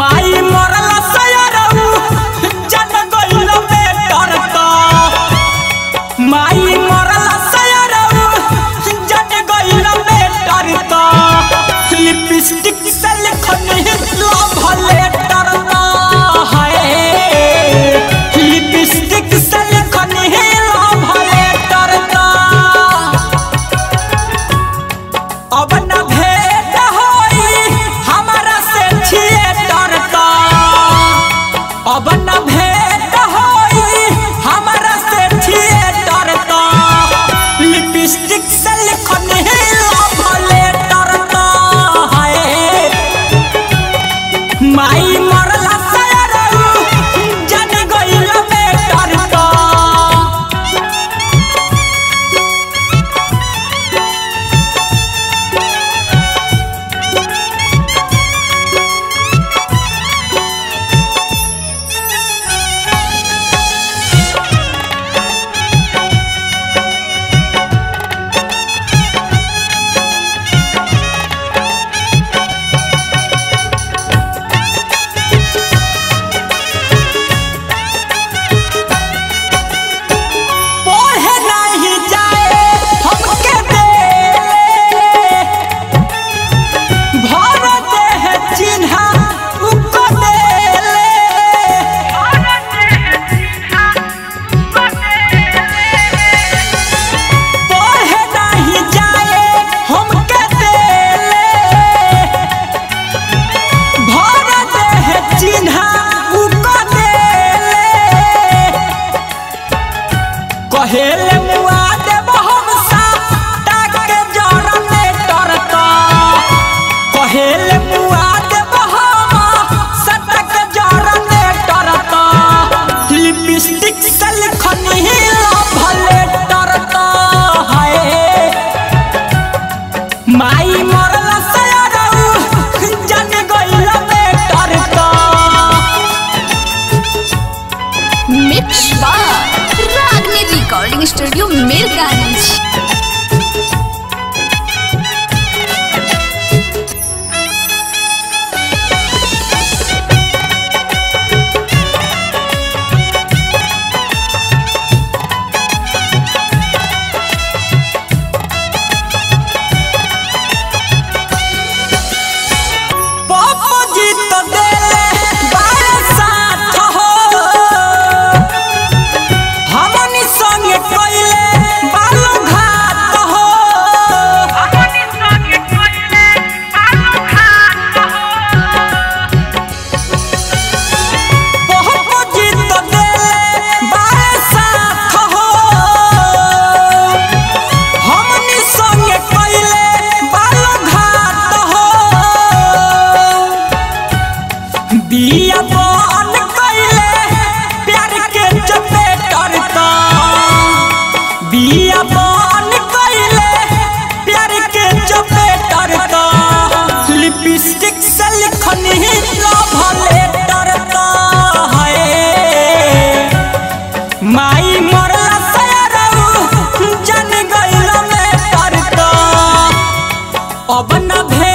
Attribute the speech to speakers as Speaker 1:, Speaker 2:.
Speaker 1: माई मरला सयरऊ जन गइल बेटर त माई मरला सयरऊ जन गइल बेटर त लिपस्टिक से लिखनी लव लेटर त हाय लिपस्टिक से लिखनी लव लेटर त अब न भेट होई हमारा से थिएटर का अब न भेट होई हमारा से थिएटर का लिपस्टिक से लिखनी लव लेटर का हाय माई मरला सयरऊ जन गइल बेटर का पढ़े नहीं जाए हमके दे भर दे है चिन्हा उको दे पढ़े नहीं जाए हमके दे भर दे है चिन्हा उको दे कहेले मुआ देब हम साता के जरने डरता कहेले मुआ देब हम साता के जरने डरता लिपस्टिक से लिखनी भले डरता हाय माई मरला सयरऊ जन गइल बेटरता
Speaker 2: मिक्स बार रागनी रिकॉर्डिंग स्टूडियो मीरगंज
Speaker 1: पापा जी तो देले बारे साथ हो हमनी संगे कइले बालू घात हो पापा जी तो देले बारे साथ हो हमनी संगे कइले बालू घात हो बिया बन कइले प्यार के चपेटर त बिया बन कइले प्यार के चपेटर त लिपस्टिक से लिखनी लव लेटर त हाय माई मरला सयरऊ जन गइल में तर त अब न भे